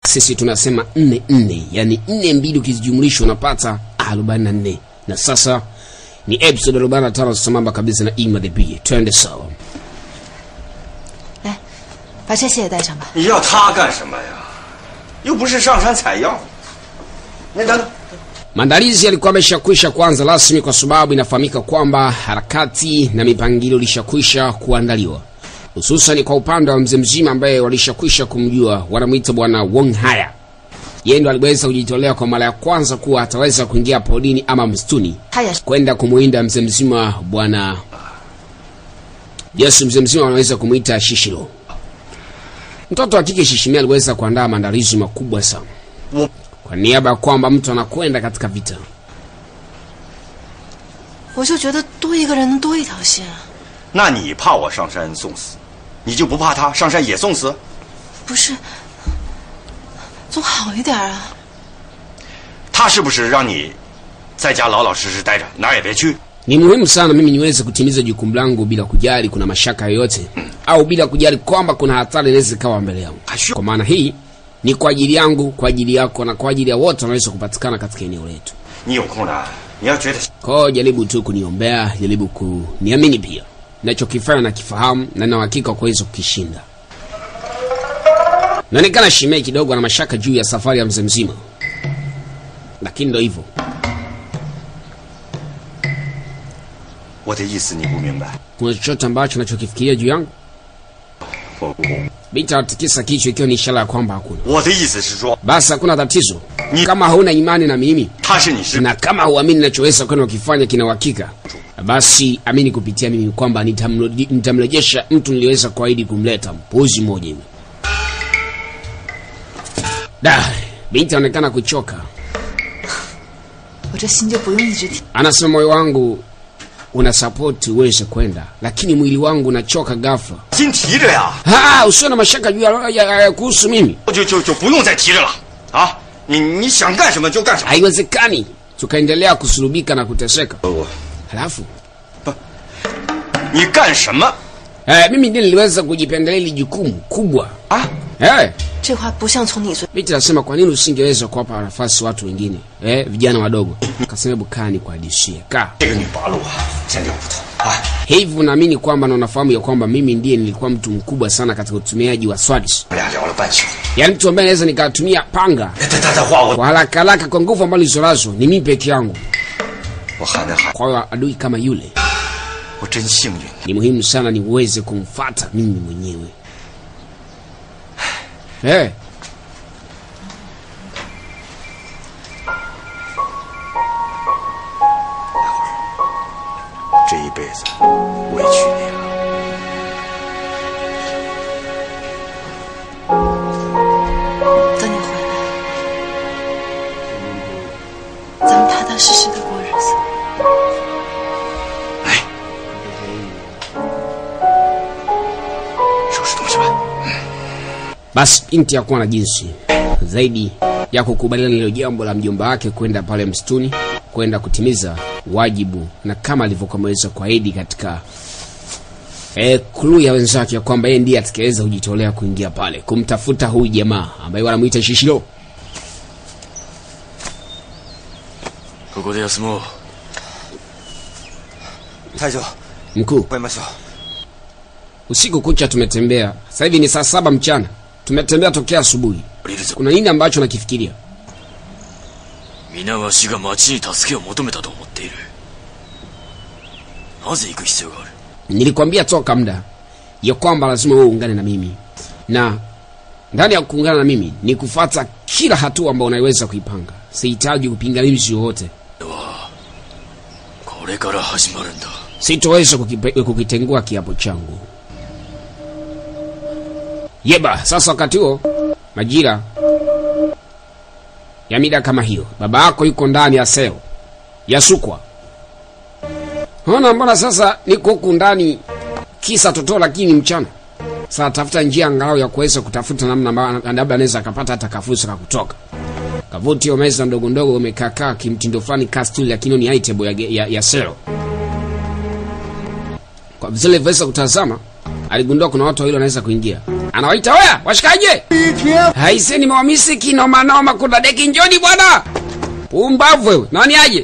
sisi tunasema nne nne, yani nne mbili ukizijumlisha unapata arobaini na nne. Na sasa ni episode arobaini na tano sambamba kabisa na Ima the B. Twende sawa. 来，把这些也带上吧。 你要他干什么呀？又不是上山采药。那等等， Maandalizi yalikuwa ameshakwisha kuanza rasmi kwa sababu inafahamika kwamba harakati na mipangilio ilishakwisha kuandaliwa, hususan kwa upande wa mzee mzima ambaye walishakwisha kumjua, wanamwita bwana Wong Haya. Yeye ndo aliweza kujitolea kwa mara ya kwanza kuwa ataweza kuingia porini ama msituni 他也是 kwenda kumuinda mzee mzima bwana Yesu. Mzee mzima wanaweza kumwita Shishiro. Mtoto wa kike Shishimi aliweza kuandaa maandalizi makubwa sana kwa niaba ya kwamba mtu anakwenda katika vita. 我就觉得多一个人能多一条心。 那你怕我上山送死，你就不怕他上山也送死？ 不是，总好一点啊。 他是不是让你在家老老实实待着，哪儿也别去？ Ni muhimu sana mimi niweze kutimiza jukumu langu bila kujali kuna mashaka yoyote au bila kujali kwamba kuna hatari inaweza ikawa mbele yangu. Hashu. Kwa maana hii ni kwa ajili yangu, kwa ajili yako na kwa ajili ya wote wanaweza kupatikana katika eneo letu. 你有空呢，你要觉得 Kwa hiyo jaribu tu kuniombea, jaribu kuniamini pia. Nachokifanya nakifahamu na na uhakika wa kuweza kukishinda. Naonekana Shimei kidogo ana mashaka juu ya safari ya mzee mzima, lakini ndo hivyo. 我的意思你不明白。 Kuna chochote ambacho nachokifikiria juu yangu? 我我 Binti anatikisa kichwa ikiwa ni ishara ya kwamba hakuna. 我的意思是说， Basi hakuna tatizo. Ni- Kama hauna imani na mimi 他是你师， na kama huamini nachoweza kwenda ukifanya kina uhakika, basi amini kupitia mimi kwamba nitamrudi- nitamrejesha mtu niliweza kuahidi kumleta, mpuzi mmoja hivi. Da, binti anaonekana kuchoka. 我这心就不用一直提。 Anasema moyo wangu una support uweze kwenda, lakini mwili wangu unachoka ghafla. 心提着呀， Ah, usiwe na mashaka juu ya, ya, ya kuhusu mimi. 就就就不用再提着了啊！你你想干什么就干什么。 Haiwezekani tukaendelea kusulubika na kuteseka. 我 Halafu 你干什么 eh, mimi ndiye niliweza kujipendelea hili jukumu kubwa 啊？ eh. 这话不像从你嘴。 Binti anasema kwa nini usingeweza kuwapa nafasi watu wengine eh, vijana wadogo? Kasema hebu kaa ni kuhadishie, kaa 这个女八路啊，真了不得啊！ hivi. Unaamini kwamba na unafahamu ya kwamba mimi ndiye nilikuwa mtu mkubwa sana katika utumiaji wa swadis, 我俩聊了半宿， yaani mtu ambaye naweza nikatumia panga 他他他话我 kwa haraka haraka kwa nguvu ambazo nilizonazo ni mimi peke yangu. 我喊那喊， Kwa hiyo adui kama yule 我真幸运。 ni muhimu sana niweze kumfata mimi mwenyewe eh. 这一辈子委屈你了。 等你回来，咱们踏踏实实的过日子。 来，收拾东西吧。 Basi binti hakuwa na jinsi zaidi ya kukubaliana na hilo jambo la mjomba wake kwenda pale msituni kwenda kutimiza wajibu, na kama alivyokuwa ameweza kuahidi katika e, kulu ya wenzake ya kwamba yeye ndiye atakayeweza kujitolea kuingia pale kumtafuta huyu jamaa ambaye wanamwita Shishiro. ここで休もう太久， Mkuu, 喂马小， usiku kucha tumetembea, sasa hivi ni saa saba mchana, tumetembea tokea asubuhi. 降りるぞ Kuna nini ambacho nakifikiria? 皆が死が町に助けを求めたと思っているなぜ行く必要がある Nilikwambia toka muda ya kwamba lazima wewe uungane na mimi, na ndani ya kuungana na mimi ni kufata kila hatua ambayo unaiweza kuipanga. Sihitaji upingamizi wowote, これから始まるんだ sitoweza kukipe- kukitengua kiapo changu. Yeba, sasa wakati huo majira ya mida kama hiyo, baba yako yuko ndani ya seo yasukwa. Ona, mbona sasa niko huku ndani kisa totoo, lakini mchana. Sasa tafuta njia angalau ya kuweza kutafuta namna ambayo labda anaweza akapata hata kafusa ka kutoka kavuti hiyo meza ndogo ndogo umekaakaa kimtindo fulani kastuli, lakini ni item ya, ya, ya selo kwa vile vile kutazama aligundua kuna watu wawili wanaweza kuingia. Anawaita, oya washikaje, haise, nimewamisi kinomanoma, kuna deki, njoni bwana. Pumbavu wewe, nani aje?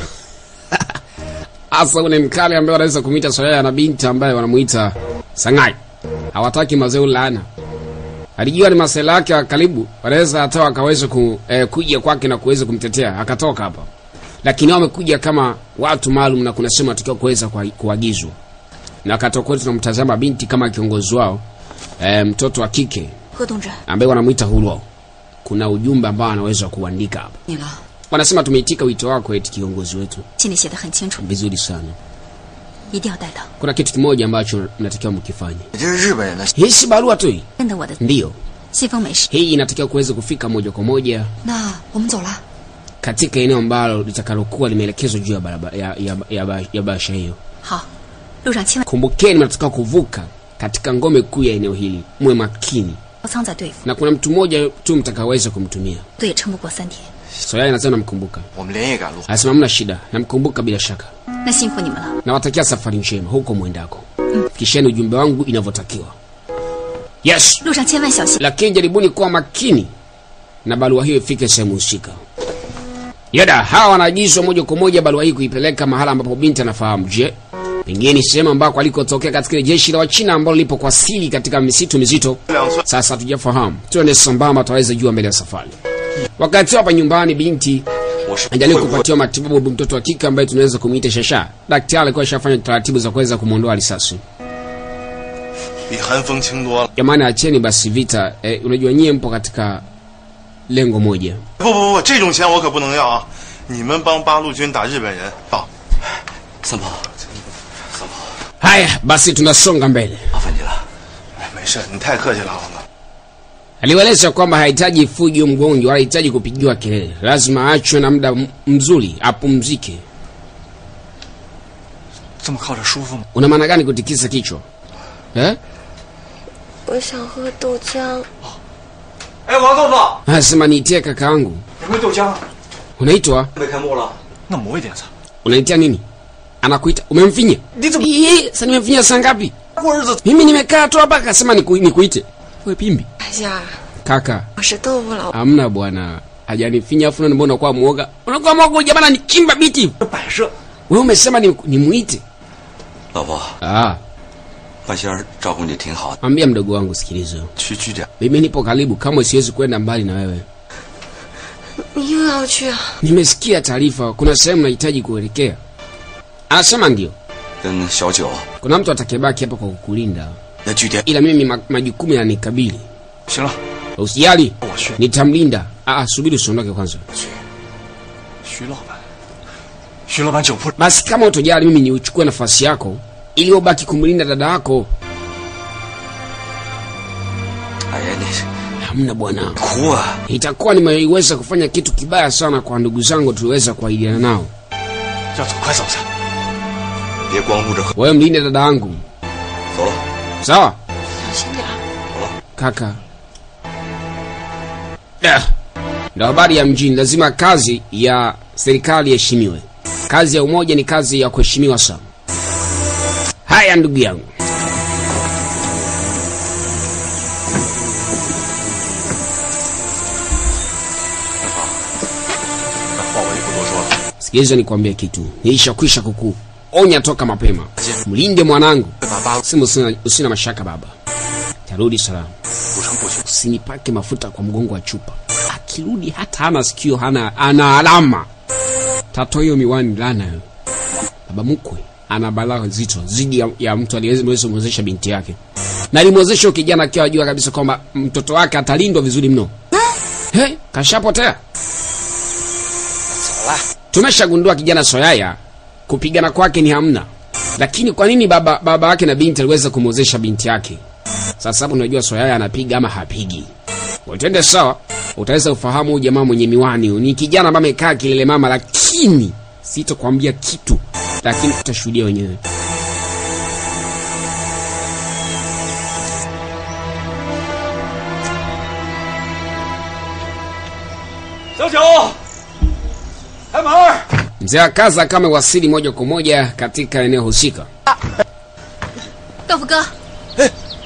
Asa ule mkali ambaye wanaweza kumwita Soyaya na binti ambaye wanamuita Sangai. Hawataki mazeu laana. Alijua ni masela yake wa karibu, wanaweza hata wakaweza ku, eh, kuja kwake na kuweza kumtetea, akatoka hapa. Lakini wao wamekuja kama watu maalum na kuna sehemu atakiwa kuweza kuwa- kuagizwa. Na katoka kwetu tunamtazama binti kama kiongozi wao, eh, mtoto wa kike 贺东真， ambaye wanamuita Hulo. Kuna ujumbe ambao anaweza kuandika hapa. 你了， Wanasema tumeitika wito wako eti kiongozi wetu. 信里写的很清楚， Vizuri sana. 一定要带到。 Kuna kitu kimoja ambacho mnatakiwa mkifanye. 你这是日本人的， Hii si barua tu hii. 认得我的 Ndiyo. 西风没事。 Hii inatakiwa kuweza kufika moja kwa moja 那我们走了。 katika eneo ambalo litakalokuwa limeelekezwa juu ya barabara ya, ya, ya, ba- ya basha hiyo. 好，路上千万 Kumbukeni, mnatakiwa kuvuka katika ngome kuu ya eneo hili, muwe makini, 包仓在对付， na kuna mtu mmoja tu mtakaweza kumtumia. 队也撑不过三天。 Soyai anasema namkumbuka, 我们连夜赶路。 anasema hamna shida, namkumbuka bila shaka. 那辛苦你们了。 Nawatakia safari njema huko mwendako, fikisheni ujumbe wangu inavyotakiwa. Yes, 路上千万小心。 lakini jaribuni kuwa makini na barua hiyo ifike sehemu husika. Yada, hawa wanaagizwa moja kwa moja barua hii kuipeleka mahala ambapo binti anafahamu. Je, pengine ni sehemu ambako alikotokea katika ile jeshi la Wachina ambalo lipo kwa siri katika misitu mizito? 两寸， Sasa hatujafahamu, tuende sambamba, tutaweza jua mbele ya safari. Wakati hapa nyumbani, binti 我是 ajaliwa 会不会 kupatiwa matibabu mtoto wa kike ambaye tunaweza kumuita Shasha. Daktari alikuwa ashafanya taratibu za kuweza kumwondoa risasi. 比韩风轻多了。 Jamani, acheni basi vita. Eh, unajua nyie mpo katika lengo moja. 不不不，这种钱我可不能要啊！你们帮八路军打日本人，到。 三宝， Haya basi, tunasonga mbele. 麻烦你了。 哎，没事，你太客气了，王哥。 Aliwaeleza kwamba hahitaji fujo mgonjwa, wala hahitaji kupigiwa kelele, lazima achwe na muda m- mzuri apumzike. 这么靠着舒服吗？ Una maana gani kutikisa kichwa eh? 我想喝豆浆。 哎，王豆腐， Anasema niitie kakaangu. 有没有豆浆？ Unaitwa? 没开幕了，那磨一点子。 Unaitia nini? Anakuita umemfinya? Ni怎么- Ii, Sasa nimemfinya saa ngapi? 过日子 Mimi nimekaa tu hapa akasema niku, nikuite. Wewe pimbi. 哎呀， Kaka, 我是豆腐老婆。 hamna bwana. Hajanifinya afu na mbona unakuwa muoga? Unakuwa muoga jamani nichimba biti. 摆设。 Wewe umesema ni nimuite. 老婆， Ah, 半仙儿照顾你挺好的， mwambia mdogo wangu sikiliza. 区区点。 Mimi nipo karibu, kama siwezi kwenda mbali na wewe. 你又要去啊？ Nimesikia taarifa kuna sehemu nahitaji kuelekea. Anasema ndio. 跟小九 Kuna mtu atakayebaki hapa kwa kukulinda, 那据点 ila mimi ma, majukumu yananikabili. 行了， Usijali, 我去。 nitamlinda. Ah, subiri usiondoke kwanza. 徐老板，徐老板酒铺 Basi kama utojali, mimi niuchukue nafasi yako ili ubaki kumlinda dada yako. 哎呀，你是 Hamna bwana, 哭啊！ itakuwa nimeiweza kufanya kitu kibaya sana kwa ndugu zangu tuliweza kuahidiana nao. 要走，快走去。 别光顾着喝， Wewe mlinde dada yangu, 走了。 sawa 小心点儿。 kaka? Eh, Ndo habari ya mjini. Lazima kazi ya serikali iheshimiwe. Kazi ya umoja ni kazi ya kuheshimiwa sana. Haya ndugu yangu, 那话我就不多说了。 sikiliza nikwambie kitu, nilishakwisha kukuonya toka mapema. Mlinde mwanangu, 会把八路 sema usina, usina mashaka baba, tarudi salama. 组成部群， Usinipake mafuta kwa mgongo wa chupa. Akirudi hata hana sikio, hana ana alama, tatoa hiyo miwani lana hiyo. Baba mkwe ana balaa zito zidi ya, ya mtu aliyeweza kumwezesha binti yake, na alimwezesha huyo kijana akiwa ajua kabisa kwamba mtoto wake atalindwa vizuri mno. He, kashapotea. Tumeshagundua kijana Soyaya kupigana kwake ni hamna, lakini kwa nini baba baba yake na binti aliweza kumwezesha binti yake? Sasa hapo unajua Soyaya anapiga ama hapigi. Utende sawa, utaweza ufahamu huyu jamaa mwenye miwani huyu ni kijana ambaye amekaa kilele mama, lakini sitokwambia kitu, lakini utashuhudia wenyewe. 小九，开门儿。 Mzee wa kaza kama wasili moja kwa moja katika eneo husika. 豆腐哥，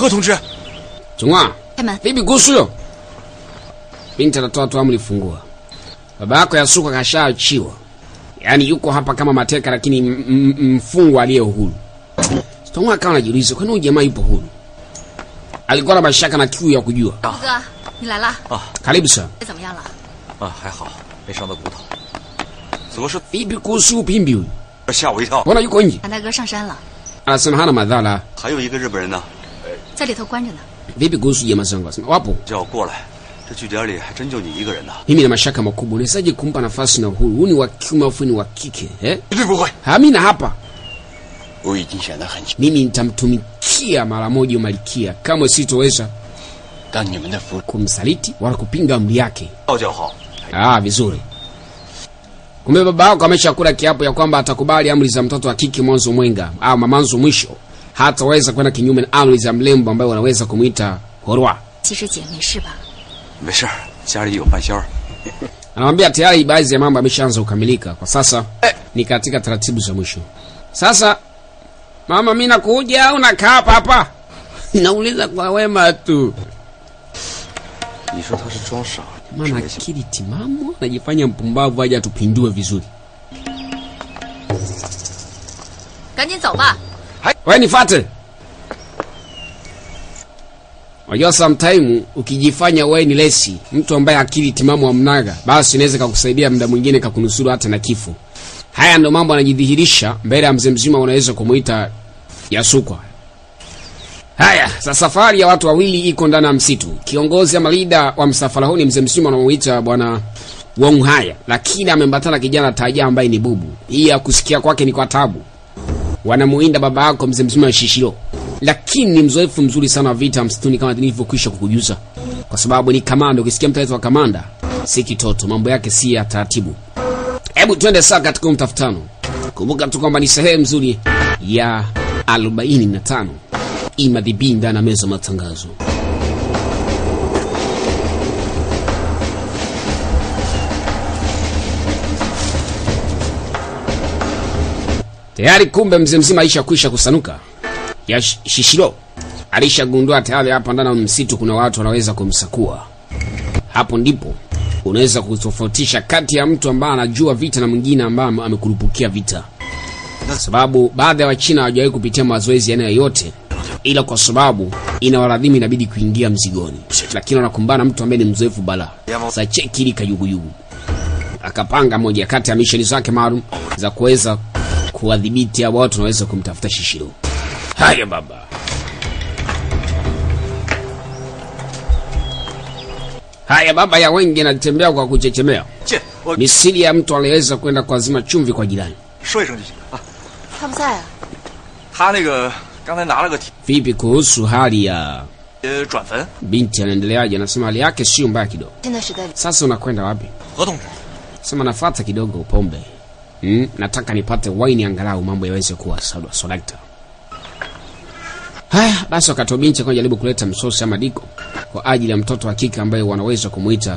何同志， Chungwa, 开门。 vipi kuhusu hilo? Binti anatoa tu amri, fungua. Baba yako Yasuka kashaachiwa, yaani yuko hapa kama mateka, lakini m- m- mfungwa aliye uhuru. Chungwa akawa anajiuliza kwani huyu jamaa yupo huru? Alikuwa na mashaka na kiu ya kujua. 虎哥，你来啦？ Karibu sana. 怎么样了？ 啊，还好，没伤到骨头。怎么是 Vipi kuhusu upimbi huyu? 吓我一跳？ Mbona yuko nje? 韩大哥上山了， Anasema hana madhara. 还有一个日本人呢， 在里头关着呢。 Vipi kuhusu jamaa zangu? Anasema wapo. 叫我过来。这据点里还真就你一个人呢。 Mimi na mashaka makubwa, unawezaje kumpa nafasi na uhuru? Huyu ni wa kiume afu ni wa kike eh? 绝对不会。 Hamina hapa 我已经显得很清， mimi nitamtumikia mara moja Malkia, kama sitoweza 当你们的服 kumsaliti wala kupinga amri yake. 道教好， Ah, vizuri. Kumbe baba yako ameshakula kiapo ya kwamba atakubali amri za mtoto wa kike mwanzo mwenga au mamanzo mwisho, hataweza kwenda kinyume na amri za mlembo ambayo wanaweza kumwita horwa. 其实姐没事吧？ 没事儿，家里有饭仙儿。 Anamwambia tayari baadhi ya mambo yameshaanza kukamilika, kwa sasa ni katika taratibu za mwisho. Sasa mama, mimi nakuja au nakaa hapa hapa? Nauliza kwa wema tu. 你说他是装傻， Maana akili timamu anajifanya mpumbavu aje atupindue vizuri. 赶紧走吧。 Wewe nifuate. Unajua sometime ukijifanya wewe ni lesi, mtu ambaye akili timamu amnaga, basi inaweza kakusaidia muda mwingine kakunusuru hata na kifo. Haya ndo mambo yanajidhihirisha mbele ya mzee mzima, unaweza kumuita Yasukwa. Haya, sasa safari ya watu wawili iko ndani ya msitu. Kiongozi ama leader wa msafara huu ni mzee mzima anamuita bwana Wong Haya, lakini amembatana kijana taja ambaye ni bubu. Hii ya kusikia kwake ni kwa tabu wanamuinda baba yako mzee mzima wa Shishiro, lakini ni mzoefu mzuri sana wa vita msituni kama nilivyokwisha kukujuza, kwa sababu ni kamanda. Ukisikia mtu anaitwa kamanda, si kitoto, mambo yake si ya taratibu. Hebu twende saa katika huu mtafutano. Kumbuka tu kwamba ni sehemu nzuri ya 45 imadhibi ndani ya meza ya matangazo. Tayari kumbe mzee mzima alishakwisha kusanuka. Ya Sh- Shishiro alishagundua tayari hapa ndani ya msitu kuna watu wanaweza kumsakua. Hapo ndipo unaweza kutofautisha kati ya mtu ambaye anajua vita na mwingine ambaye ame- amekurupukia vita, kwa sababu baadhi ya Wachina hawajawahi kupitia mazoezi ya aina yoyote, ila kwa sababu inawaladhimu inabidi kuingia mzigoni, lakini wanakumbana na mtu ambaye ni mzoefu bala. Sasa cheki ili kayuguyugu akapanga moja kati ya misheni zake maalum za kuweza kuwadhibiti hao watu wanaweza kumtafuta Shishiro. Haya baba. Haya baba ya wengi anatembea kwa kuchechemea. 进，我 Misili ya mtu aliyeweza kwenda kuazima chumvi kwa jirani. 说一声就行啊。 他不在啊？ 他那个刚才拿了个铁 Vipi kuhusu hali ya 呃转坟， binti anaendeleaje? Anasema hali yake sio mbaya kidogo. 现在是在里。 Sasa unakwenda wapi? 何同志， Sema nafuata kidogo pombe. Mm, nataka nipate waini angalau mambo yaweze kuwa sawa sodakta. Haya, basi wakati wa binti kwa jaribu kuleta msosi ama diko kwa ajili ya mtoto wa kike ambaye wanaweza kumuita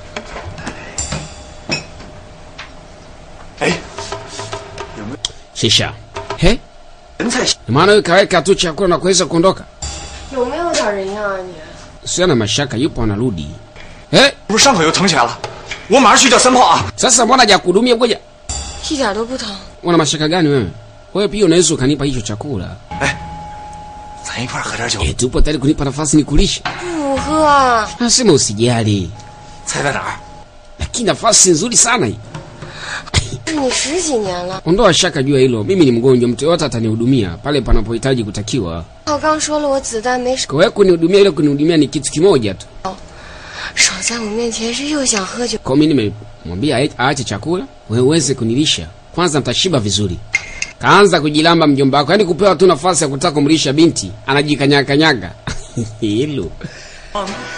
哎， Shisha. He? 人才行。 Ni maana wewe kaweka tu chakula na kuweza kuondoka. 有没有点人样啊你？ Sio na mashaka yupo anarudi. Eh? 不是伤口又疼起来了，我马上去叫三炮啊！ Sasa mbona hajakuhudumia ngoja? 一点都不疼。 Una mashaka gani wewe? Wewe pia unaweza ukanipa hicho chakula. 咱一块儿喝点酒。 Eh, tupo tayari kunipa nafasi nikulishe. 不喝啊！ Nasema usijali. 猜在哪儿？ Lakini nafasi nzuri sana hii. 是你十几年了。 Ondoa shaka juu ya hilo. Mimi ni mgonjwa, mtu yote atanihudumia pale panapohitaji kutakiwa. 我刚说了，我子弹没少， Kwa hiyo kunihudumia ile kunihudumia ni kitu kimoja tu. 少在我面前是又想喝酒。 Kwa hiyo mimi nimemwambia ae- aache chakula, wewe uweze kunilisha. Kwanza mtashiba vizuri. Kaanza kujilamba mjomba wako, yaani kupewa tu nafasi ya kutaka kumlisha binti, anajikanyakanyaga. Hilo.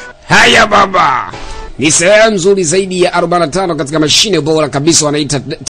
Haya baba. Ni sehemu nzuri zaidi ya 45 katika mashine bora kabisa wanaita